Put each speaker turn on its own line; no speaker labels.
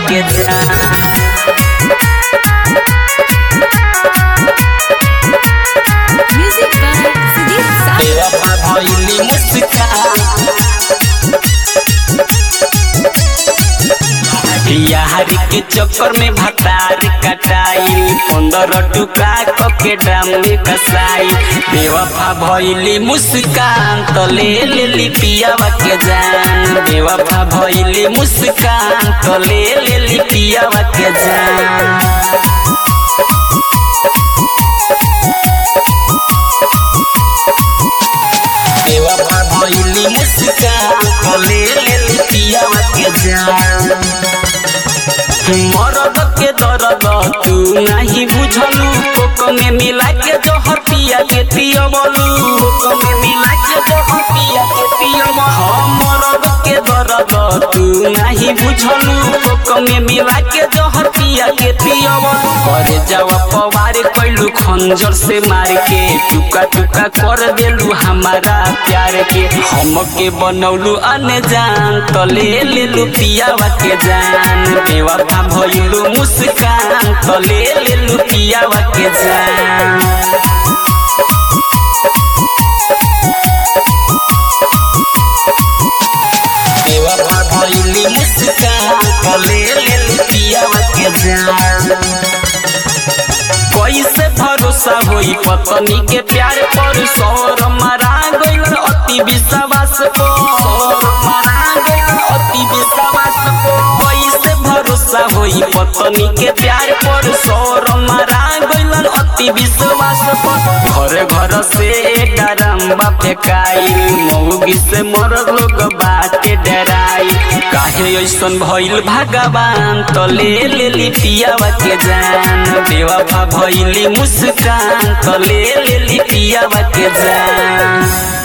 के जान
Music by Sudeep Sai.
बेवफा भइली मुस्कान यारी के चक्कर में भतार कटाई पंद्रह टुका के ड्राम में कसाई बेवफा भइली मुस्कान तो ले लेली पियावा के जान बेवफा भइली मुस्कान तो ले लेली पियावा के जान बेवफा भइली मुस्कान तो ले लेली पियावा के जान मरद के दर्द तू नहीं बुझलू कोक में मिला के जोहर पिया के पियबलू कोक में मिला के जोहर पिया के पियब हम मरद के दर्द तू नहीं बुझलू कोक में मिला के जोहर पिया के पियब करे जावा पवार कैलू खंजर से मार के टुका टुका कर देलू हमारा प्यार के हम के बनौलू अनजान तो ले लेलू पियावा के जान बेवफा भइलू मुस्कान तो ले लेलू पियावा के जान बेवफा भइली मुस्कान तो ले लेलू पियावा के जान कैसे भरोसा होई पत्नी के प्यार पर सौर मरा गइल अति विश्वास को सौर मरा गइल अति विश्वास को कैसे भरोसा होई पत्नी के प्यार पर सौर मरा गइल अति विश्वास को घर घर से डरम्बा फेकाई मौगी से मर लोग बाटे डराई काहे ऐसन भइल भगवान तो ले लेली पियावा के जान बेवफा भइली मुस्कान तो ले लेली पियावा के जान